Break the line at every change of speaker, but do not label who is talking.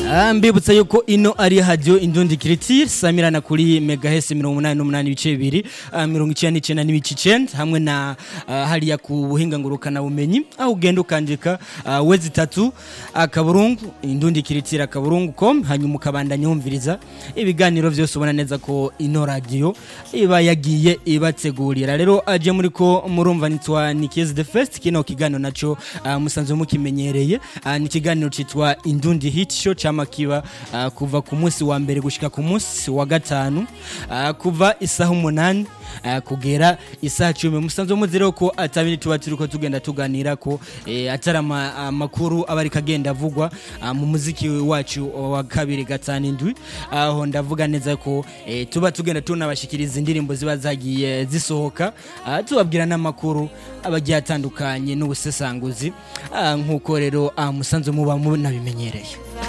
Ah, mbibutsa yuko ino ari radio indundi kiritire samirana kuri megahesi mirongo umunani n'umunani ibice bibiri ah, mirongo icenda n'icenda n'ibice icenda hamwe na ah, hariya ku buhinga ngurukana bumenyi aho ugenda ukandika ah, wezi itatu akaburungu indundi kiritire akaburungu com hanyuma ukabandanya wumviriza ibiganiro vyose ubona neza ko ino radio iba yagiye ibategurira rero aje muri ko murumva nitwa Nikes the First kino kiganiro naco ah, musanzwe mukimenyereye Ah, ni ikiganiro citwa Indundi Hit Show cama kiba ah, kuva ku munsi wa mbere gushika ku munsi wa gatanu ah, kuva isaha umunani ah, kugera isaha cumi musanzwe muzi rero ko atabiri tuba turiko tugenda tuganira ko eh, atari ama- amakuru aba ariko agenda avugwa ah, mu muziki wacu wa kabiri gatanu indwi aho ndavuga neza ko eh, tuba tugenda tunabashikiriza indirimbo ziba zagiye zisohoka ah, tubabwira n'amakuru abagiye atandukanye n'ubusesanguzi ah, nk'uko rero ah, musanzwe muba munabimenyereye